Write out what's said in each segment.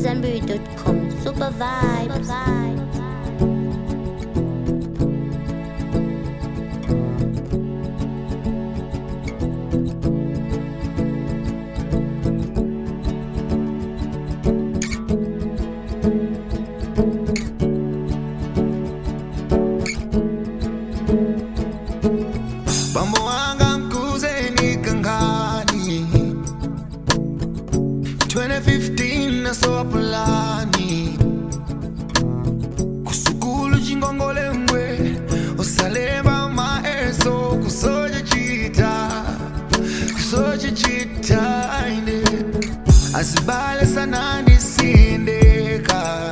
Zenbury.com. Super vibes. Bambo wanga mkuze nikangani 2015 nasowa pulani kusukulu chingongole mbwe osalemba maeso kusoja chita kusoja chita ine asibale sana ndisindeka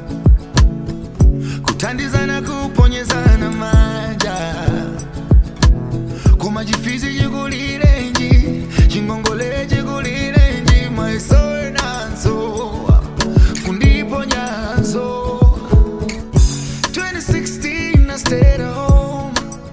kutandizana kuponyezana maja kuma chifizi chikulirenji chingongole chikulirenji maisowe nanso kundiponyaso 2016 I stayed at home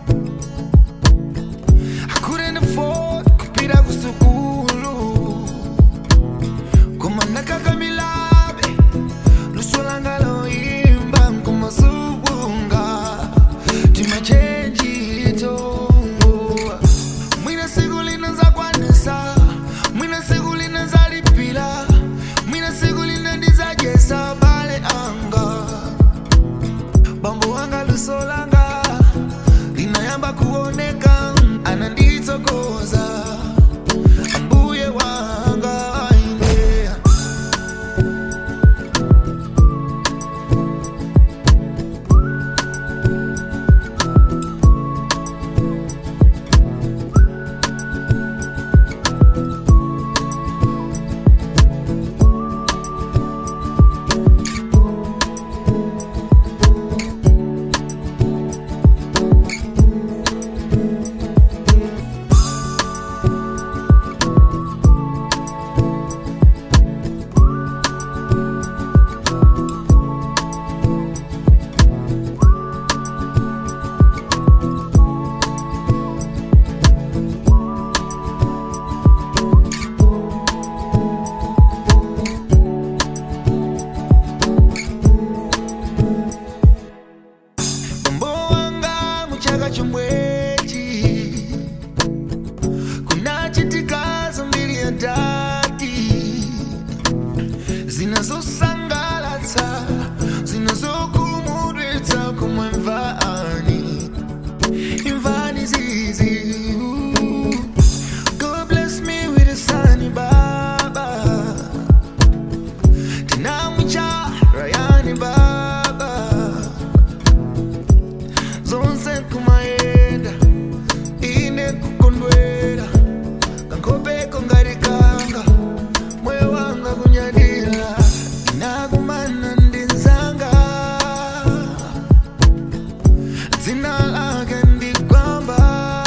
I couldn't afford kupita kusukulu koma nakakamilabe luso langa loimba nkumasubunga timachenjito mwina siku linaza kwanisa mwina siku linaza lipila mwina siku lina ndizajesa bale anga bambo wanga luso langa linayamba kuoneka ananditsokoza mbuye wanga ine Mambo wanga muchaka chomwechi kunachitika zambiri ya dadi zinazosangalatsa zinazokumudwitsa kumwe mvani imvani zizi God bless me with a sunny baba tinamwicha rayani baba zonse kumayenda ine kukondwera kankopeko ngarikanga moyo wanga kunyadira inakumana ndinzanga dzina lake ndikwamba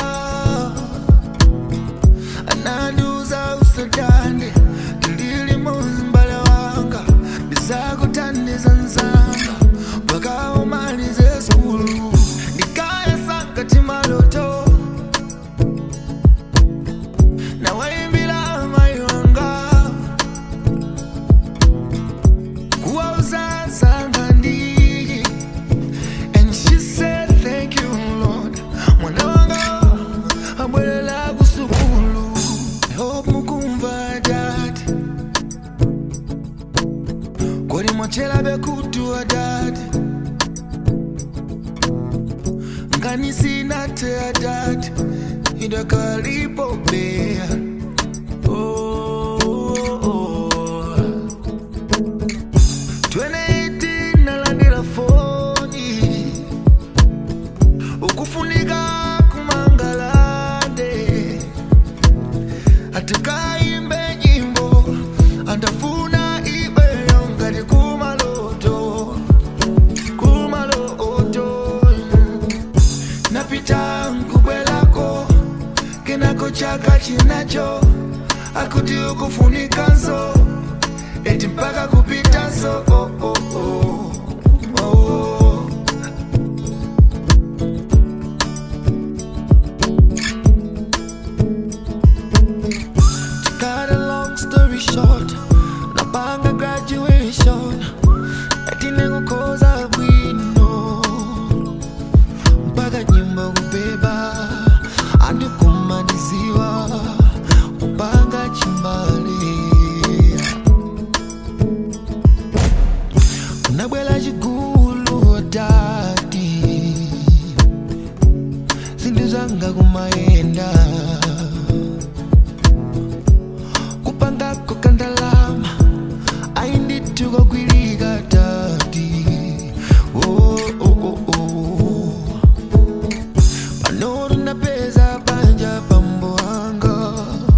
anandiuza usadande ndili muzimbale wanga ndizakutandiza nzanga pakaumalize sukulu ndikaya sankati maloto nawaimbila mai wanga kuwauza zanga ndiki and she said thank you lord mwana wanga abwelela kusukulu I hope mukumva dad kodi mwachela bekutua dad ngani sina tea dad idakalipopea oh, oh, oh. 2018 nalandira foni ukufunika kumangalande atikaimbe nyimbo andafuna ibeyo ngati kumaloto kumaloto napita nkubwelako kenako chaka chinacho akuti ukufunikanso eti mpaka kupitanso oh, oh, oh. Oh. Cut a long story short napanga graduate mission atinekukhoza bwino mpaka nyimbo kubeba andikumaniziwa kupanga chimbale unabwela chigulu otati zinthu zanga kumayenda kupangako kandalama ayindithuko kwilika tati oh, oh, oh, oh. pano tunapeza banja pambo anga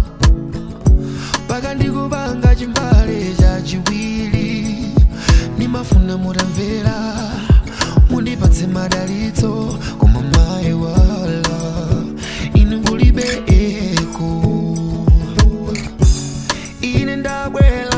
paka ndikupanga chimbale chachiwiri nimafuna mutamvera mundipatse madalitso koma mayi wala inu kulibe eko ine ndabwela